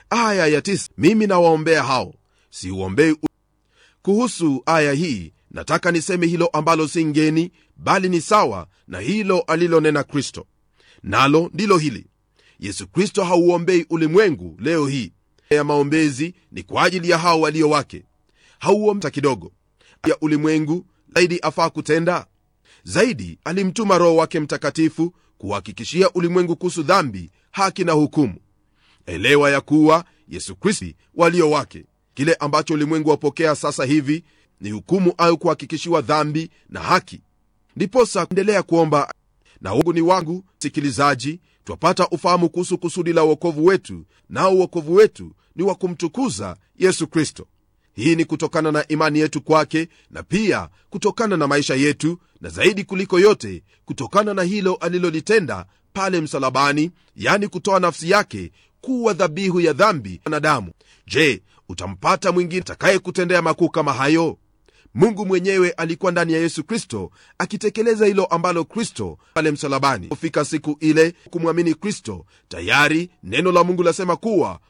aya ya tisa, mimi nawaombea hao siuombei kuhusu aya hii nataka niseme hilo ambalo si ngeni bali ni sawa na hilo alilonena kristo nalo ndilo hili yesu kristo hauombei ulimwengu leo hii ya maombezi ni kwa ajili ya hao walio wake hauomta kidogo ya ulimwengu zaidi afaa kutenda zaidi alimtuma roho wake mtakatifu kuhakikishia ulimwengu kuhusu dhambi haki na hukumu elewa ya kuwa yesu kristi walio wake kile ambacho ulimwengu wapokea sasa hivi ni hukumu au kuhakikishiwa dhambi na haki ndiposa endelea kuomba na ungu ni wangu sikilizaji twapata ufahamu kuhusu kusudi la uokovu wetu nao uokovu wetu ni wa kumtukuza yesu kristo hii ni kutokana na imani yetu kwake na pia kutokana na maisha yetu na zaidi kuliko yote kutokana na hilo alilolitenda pale msalabani yani kutoa nafsi yake kuwa dhabihu ya dhambi wanadamu je utampata mwingine atakayekutendea makuu kama hayo mungu mwenyewe alikuwa ndani ya yesu kristo akitekeleza hilo ambalo kristo pale msalabani kufika siku ile kumwamini kristo tayari neno la mungu lasema kuwa